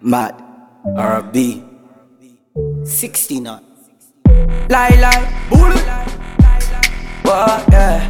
Mad. RB. 60 knot. Lie, lie, bullet. What, yeah.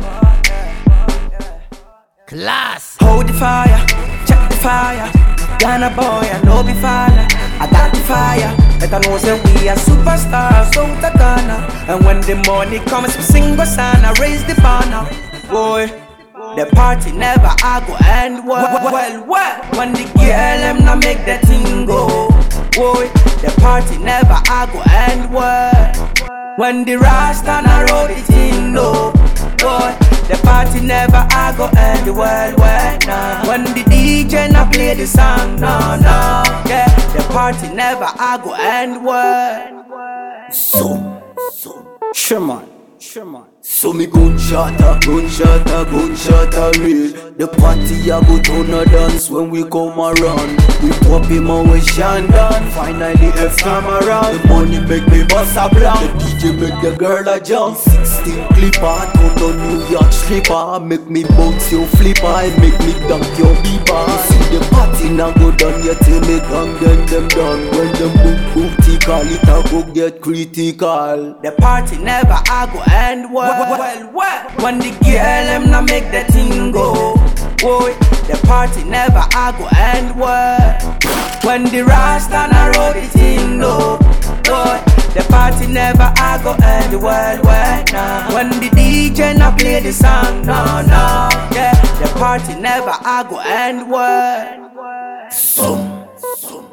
Class. Hold the fire, check the fire. Ghana boy, I know be fire. I got the fire. Better know say we are superstars out of Ghana. And when the money comes, we sing a song, I raise the banner. Boy, the party never I go end well. Well, well, when the girl them not make the thing go. Boy, the party never I go end well. When the Rasta na roll the thing low. Boy, the party never I go end well, well, nah. When the DJ na play the song, no, no. Yeah, the party never I go end well. So. So. Sherman. Sherman. So me gunshot a gunshot a gunshot a real The party a go turn a dance when we come around We pop him and we Shandon Finally F come around The money make me bust a blank The DJ make the girl a jump 16 clipper Turn on New York stripper Make me bounce your flipper And make me dunk your beaver You see the party now go down You till me gang them them done When them boom boom tickle It a go get critical The party never I go end well. Well, well. When the girl them not make the thing go. Boy, the party never I go end well. When the Rasta na roll the thing low. Boy, the party never I go end well, well, nah. When the DJ na play the song, no, no. Yeah, the party never I go end well. Some, some.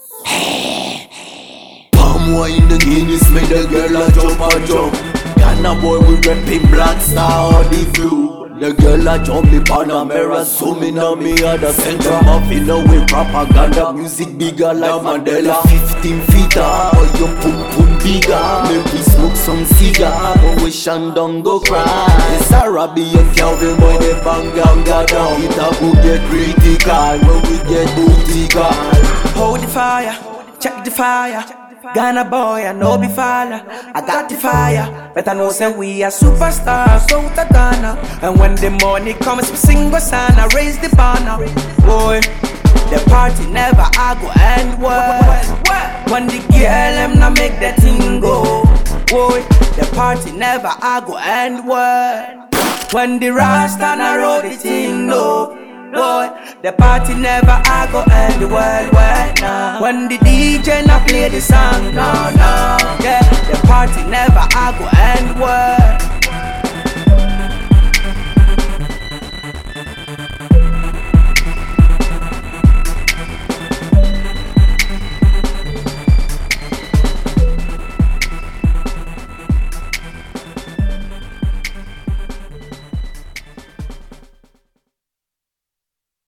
Palm wine the Guinness make the girl a jump a jump. Ghana boy we reppin' black star on the view. The girl a jump the Panamera, zooming on me at the center. Muffin with propaganda, music bigger like Mandela. 15 feet up, boy your pum pum bigger. Make we smoke some cigar, but we Shandong go cry. It's Arabi and Calvin boy they bang ganga down. It a go get critical when we get bootical. Hold the fire, check the fire. Ghana boy, I know be fire. I got the fire. Better know say we are superstars out of Ghana. And when the money comes, we sing a song, I raise the banner. Boy, the party never I go end well. When the girl them not make the thing go. Boy, the party never I go end well. When the Rasta na roll the thing low. Boy, the party never I go end well, well, nah. When the DJ na play the song, no, no. Yeah, the party never I go end well.